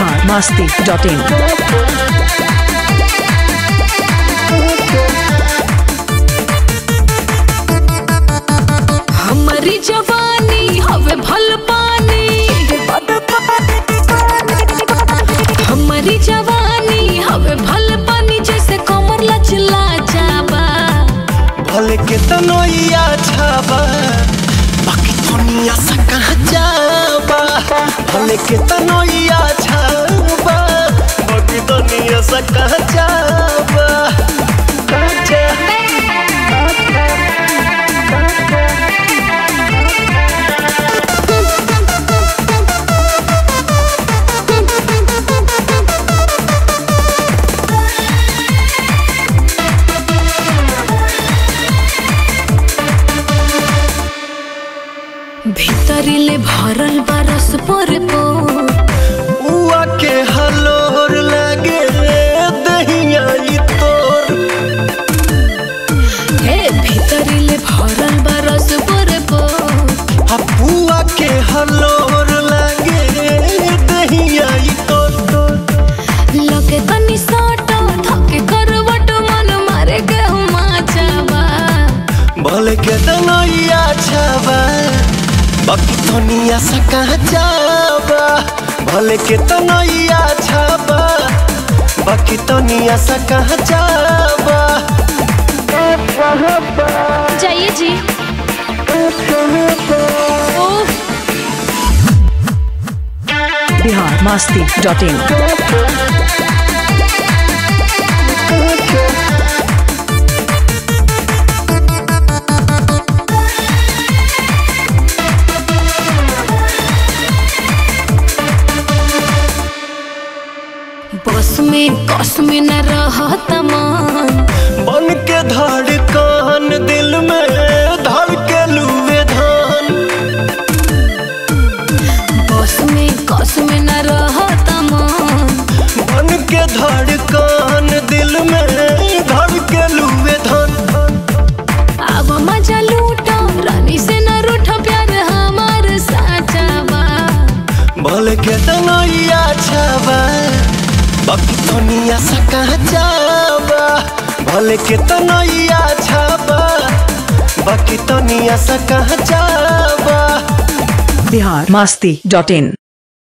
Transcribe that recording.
Bihar Masti dot in हमारी जवानी हवे भल पानी हमारी जवानी हवे भल पानी जैसे कमर लचला जाबा भले के तनोइया छाबा बाकी दुनिया से कहाँ जाबा भले के तनोइया छाबा बाकी दुनिया से कहाँ जाबा कहाँ जाबा भीतरिले भरल बरस पर उआ के हलोर लगे दहिया ई तोर हे भीतरिले भरल बरस पर हपुआ के हलोर लगे दहिया ई तोर तोर लगे तनी साटा थके करवट मन मारे गेहुमा जाबा भले के तनोइया छाबा बाकी दुनिया से कहाँ जाबा भले के तनोइया छाबा बाकी दुनिया से कहाँ जाबा जाइए जी ओह बिहार मस्ती डॉट इन बस में कस में न रहत मन बन के धड़कन दिल में धड़ के लुए धान बस में कस में न रहत मन बन के धड़कन दिल में धड़ के लुए धान अब मजा लूटो रानी से न रूठो प्यार हमार साचा बा भले के तनैया छाबा बाकी दुनिया से कहाँ जाबा भले के तनैया छाबा बाकी दुनिया से कहाँ जाबा बिहार मस्ती डॉट इन